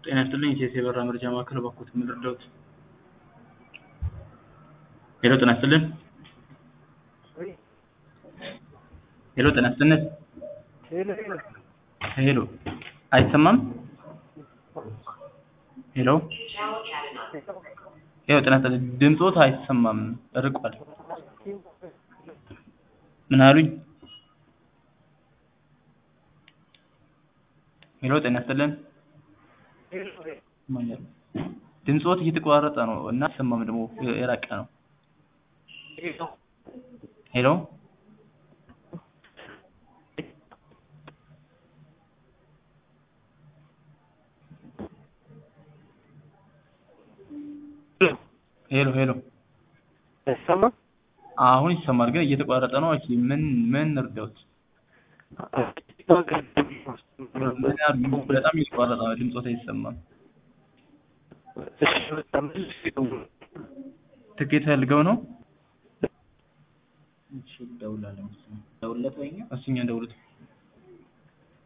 ጤና ይስጥልኝ የሴት የበራ መረጃ ማዕከል እባክዎት ምን ልርዳዎት? ሄሎ ጤና ይስጥልን ሄሎ ጤና ይስጥልን ሄሎ አይሰማም ሄሎ ሄሎ ጤና ይስጥልን ድምፅዎት አይሰማም ርቋል ምን አሉኝ ሄሎ ጤና ይስጥልን ድምፅዎት እየተቆራረጠ ነው እና አይሰማም ደግሞ የራቀ ነው ሄሎ ሄሎ ሄሎ አይሰማም? አሁን ይሰማል ግን እየተቋረጠ ነው እሺ ምን ምን እርዳዎት ምን አሉ በጣም እየተቋረጠ ነው ድምፅዎት አይሰማም እሺ በቃ መልስ ይደውሉ። ትኬት ፈልገው ነው እሺ ደውላለን እሱኛ ደውልለት ወይኛ እሱኛ ደውሉት